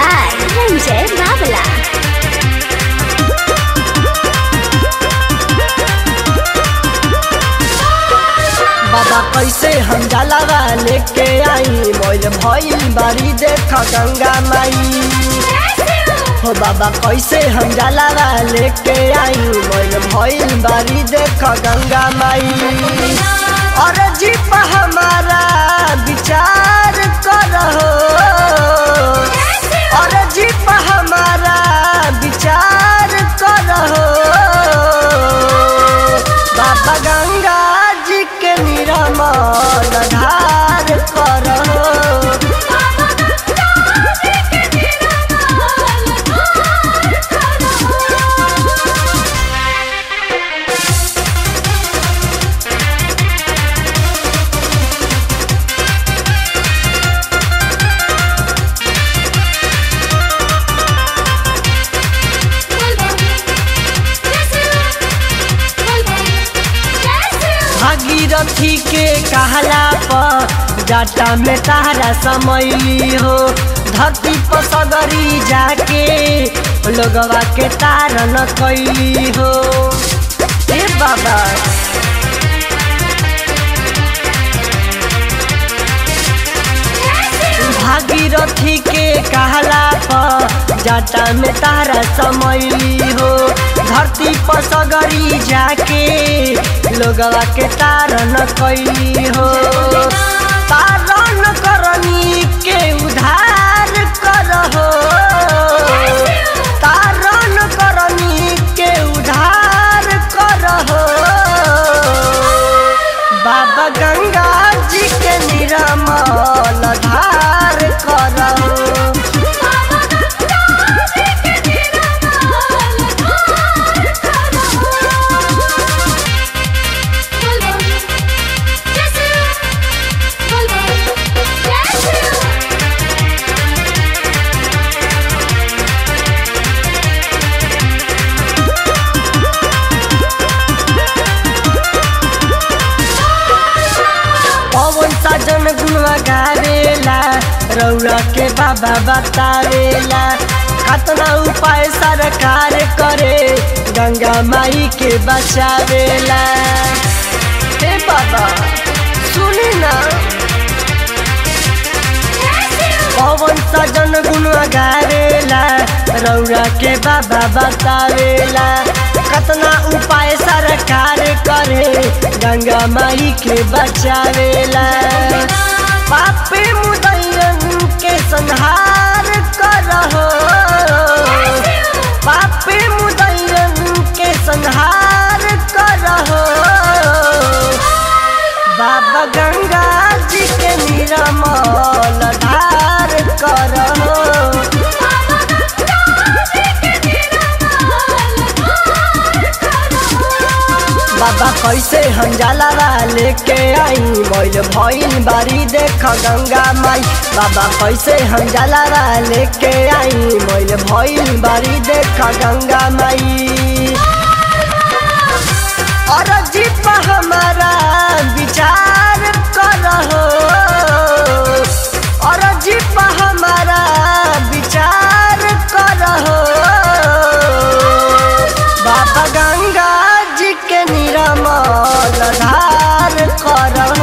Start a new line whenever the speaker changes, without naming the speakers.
by Ranjay Babala.
बाबा कैसे हम जलावा लेके आई मोल भइल बारी देख गंगा माई हो बाबा कैसे हम जलावा लेके आई मोल भइल बारी देख गंगा माई और जीप हमारा विचार करहो और जीप हमारा विचार करहो बाबा गंगा जी के निरमल धार करहो भागीरथी के कहला पर जाटा में तारा समैली हो धरती पर सगरी जाके लोगवा के तारन कैली हो ए बाबा भागीरथी के कहला पर जाटा में तारा समैली हो धरती पर सगरी जाके लोगवा के तारन कैली हो तारन करनी के उधार करहो तारन करनी के उधार करहो बाबा गंगा जी के निरमल धार करहो पवन साजन गुणवा गावेला रौरा के बाबा बतावेला कतना उपाय सरकार करे गंगा माई के बचावेला हे बाबा सुनी ना पवन सजन गुणवा गावेला रौरा के बाबा बतावेला कतना उपाय सरकार करे गंगा माई के बचावेला पापे मुदैयन के संहार करहो पापे मुदैयन के संहार करहो बाबा गंगा जी के निरमल धार करहो बाबा कैसे हम जलावा लेके आई मोल भइल बारी देख गंगा माई बाबा कैसे हम जलावा लेके आई मोल भइल बारी देख गंगा माई और जीप हमारा विचार करहो और जीप हमारा विचार करहो बाबा गंगा जी के निरमल धार करहो